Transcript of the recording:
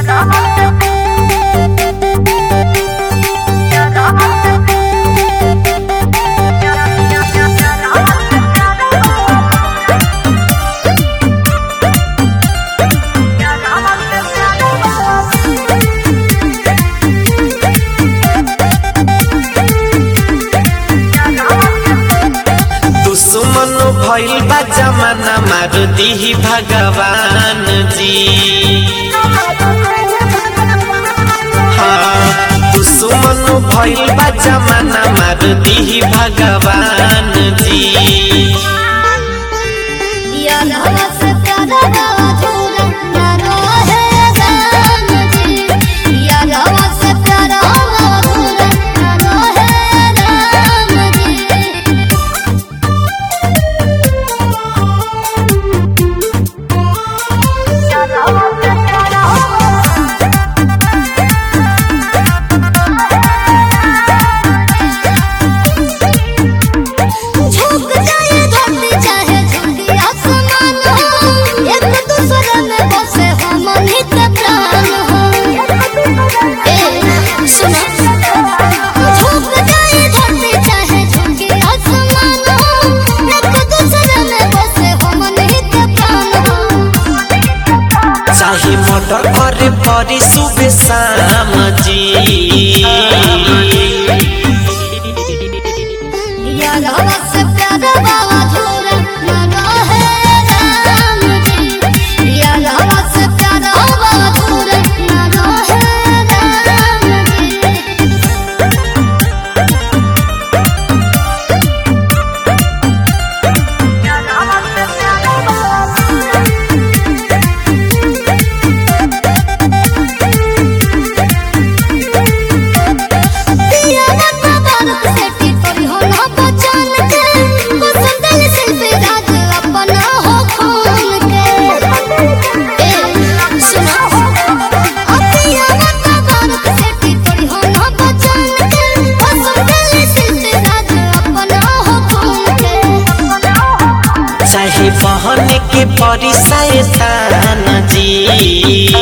दुश्मन भइल बा जमाना मार दिही भगवान जी हाँ दुश्मन भइल बा जमाना मार दिही भगवान जी झुक जाए धरती चाहे झुकी आसमान हो एक दूसरे में बसे हम नित प्राण हो ए सुनो झुक जाए धरती चाहे झुकी आसमान हो एक दूसरे में बसे हम नित प्राण हो चाहे मर्डर करे परी सुबह शाम जी यार से प्यार बाबा झूरा न रहे राम जी यार से प्यार बाबा झूरा न रहे राम जी पिया बाबा बालक सेठी करी हो ना बचान के कुसुंदल शिल्पी राज अपना हो खून के ए सुना आ पिया बाबा बालक सेठी करी हो ना बचान के कुसुंदल शिल्पी राज अपना हो खून के चाहे बहन के परी शैतान जी